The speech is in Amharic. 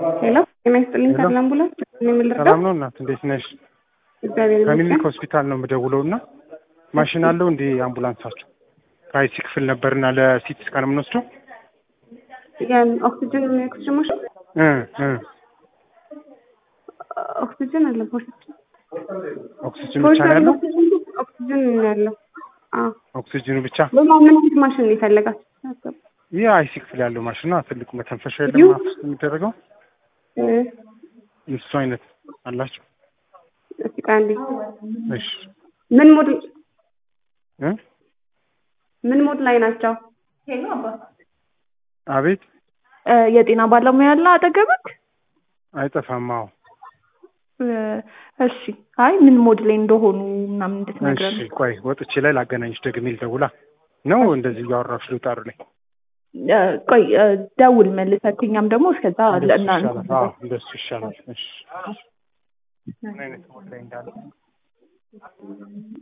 ሄሎ ጤና ይስጥልኝ ተድላ አምቡላንስ ምን ልርዳ? ሰላም ነው እናት፣ እንዴት ነሽ? እግዚአብሔር ከሚኒክ ይመስገን። ሆስፒታል ነው የምደውለው እና ማሽን አለው እንዴ አምቡላንሳችሁ? ከአይሲ ክፍል ነበርና ለሲቲ ስካን የምንወስደው የኦክሲጅን ኦክሲጅን ማሽን እ እ ኦክሲጅን አለ ፖርሲጅን ኦክሲጅን ብቻ ነው ያለው? ኦክሲጅን ነው ያለው። አዎ ኦክሲጅኑ ብቻ? ሌላ ምን አይነት ማሽን ነው የፈለጋችሁ? ይህ አይሲ ክፍል ያለው ማሽን ነው። ትልቁ መተንፈሻ የለም ይሁ- አፍ ውስጥ የሚደረገው እ እሱ አይነት አላችሁ? እስኪ ቆይ አንዴ እሺ ምን ሞድ እ ምን ሞድ ላይ ናቸው? አቤት እ የጤና ባለሙያ አለ አጠገብክ? አይጠፋም። አዎ እ እሺ። አይ ምን ሞድ ላይ እንደሆኑ ምናምን እንድትነግረን። እሺ ቆይ ወጥቼ ላይ ላገናኝሽ ደግሜ ልደውላ ነው እንደዚህ እያወራሽ ልውጣሩ ላይ እ ቆይ እ ደውል መልሰህ፣ እኛም ደግሞ እስከዛ እንደሱ እና ይሻላል። አዎ እንደሱ ይሻላል። እሺ ምን አይነት ሞድ ላይ እንዳለ